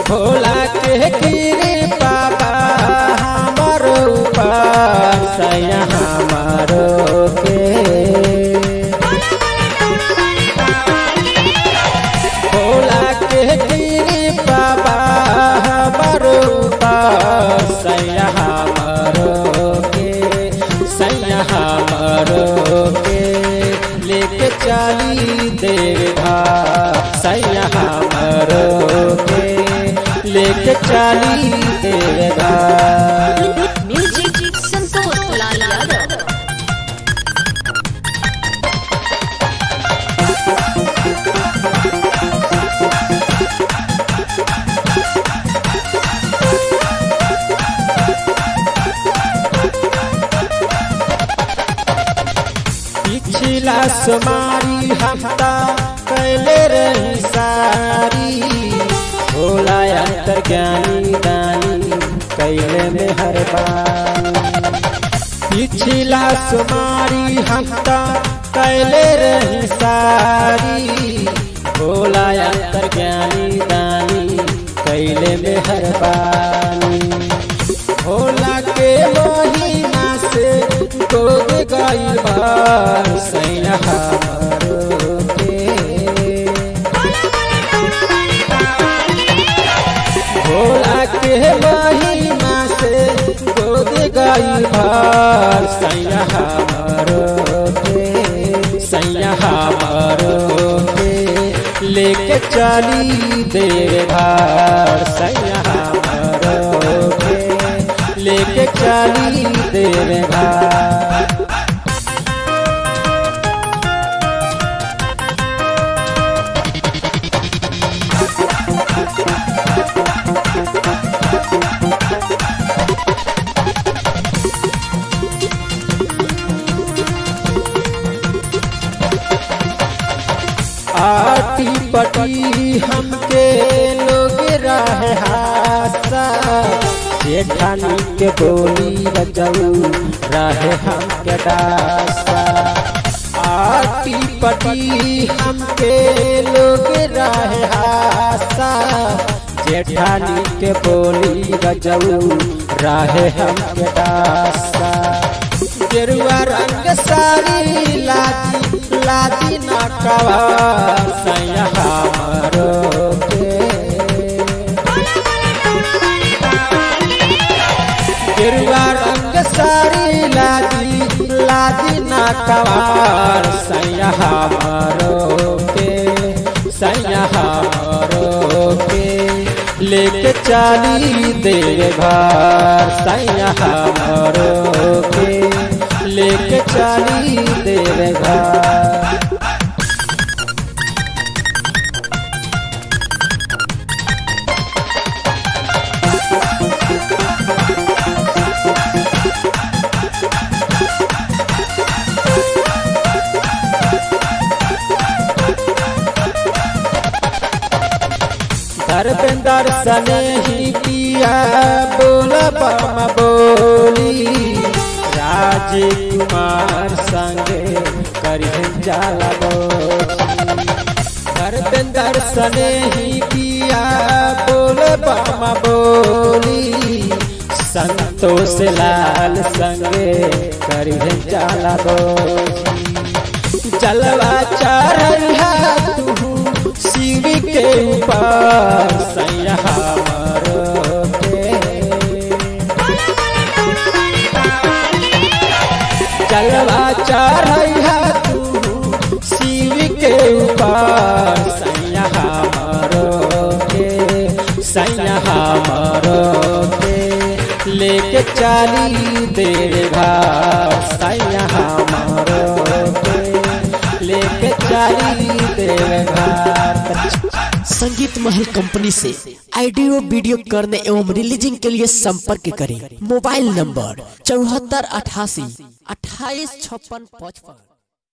भोला के कृपा बा हमर ऊपर सैया हमारो के भोला के कृपा बा हमर ऊपर सैया हमारो के सैया हमारो के लेके चली देवा सैया हमारो के लेके चली देवा म्यूजिक संतोष लाल यादव पिछला सुमारी हफ्ता कैले रही सारी भोला अंतर ज्ञानी दानी कैले में हर बार पिछला सुमारी हफ्ता कैले रही सारी भोला अंतर ज्ञानी दानी कैले में हर बानी भोला के महिमा से गोद गई बार सैया हमारो के भोला के महिमा से गोद गई बार सैया हमारो के सैया हमारो के लेके चली देवार सैया हमारो के लेके चली देवार आटी पटी हमके लोग रहे हासा जेठानी के बोली बजाऊ रहे हमके दासा आटी पटी हमके लोग रहे हासा जेठानी के बोली बजाऊ रहे हमके दासा गेरुआ रंग सारी लादी लादी ना कवा सैया हमारो के गेरुआ रंग सारी लादी लादी ना कवार सैया हमारो के सैया हमारो के लेके चली देवार सैया हमारो के लेके चली देवार धर्मेंद्र सने ही पिया बोल बम बोली राजकुमार संगे करिहन जाला बोली धर्मेंद्र सने ही पिया बोल बम बोली संतोष लाल संगे करिहन जाला बोली जलवा चढ़ा तू शिव के ऊपर सैया हमारो के जलवा चढ़ा तू शिव के ऊपर सैया हमारो के सैया हमारो के लेके चली देवा सैया हमारो के लेके चली देवा संगीत महल कंपनी से ऑडियो वीडियो करने एवं रिलीजिंग के लिए संपर्क करें मोबाइल नंबर चौहत्तर अठासी अट्ठाईस छप्पन पचपन